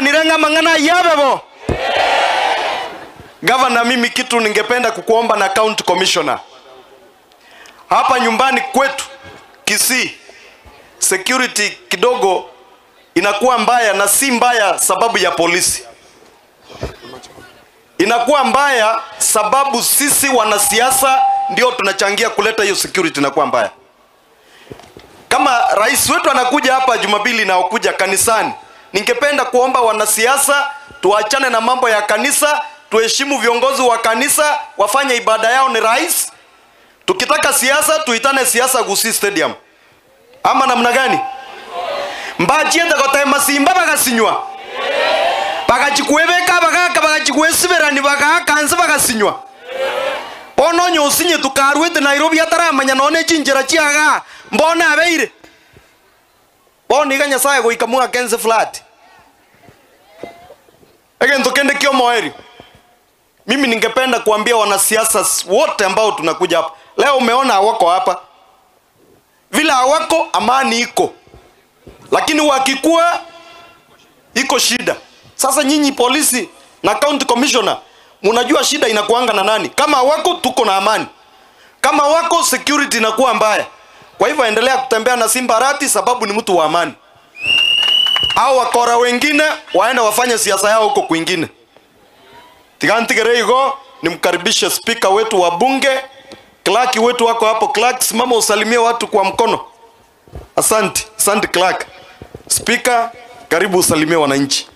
nirenga mang'ana yabebo gavana mimi kitu ningependa kukuomba na county commissioner hapa nyumbani kwetu kisii security kidogo inakuwa mbaya na si mbaya sababu ya polisi inakuwa mbaya sababu sisi wanasiasa ndio tunachangia kuleta hiyo security inakuwa mbaya kama rais wetu anakuja hapa jumapili inaokuja kanisani ningependa kuomba wanasiasa tuachane na mambo ya kanisa tuheshimu viongozi wa kanisa wafanye ibada yao ni rais tukitaka siasa tuitane siasa Gusii stadium ama namna gani mbachiende kotae masimba bagasinywa bagachikuebeka bagaka bagachikuesiberani bagakanse bagasinywa bono nyosinye tukarwete nairobi ataramanya none chinjira chiaga mbona abeire bono iga nyasaye goika mwakense flat egento kende kio moeri mimi ningependa kuambia wanasiasa wote ambao tunakuja hapa leo umeona hawako hapa vile hawako amani iko lakini wakikuwa iko shida sasa nyinyi polisi na county commissioner munajua shida inakuanga na nani kama wako tuko na amani kama wako security inakuwa mbaya kwa hivyo endelea kutembea na simba rati sababu ni mtu wa amani au wakora wengine waende wafanye siasa yao huko kwingine tigantigereigo nimkaribishe spika wetu wa bunge Clark wetu wako hapo. Clark, simama usalimie watu kwa mkono. Asante, asante Clark. Spika, karibu usalimie wananchi.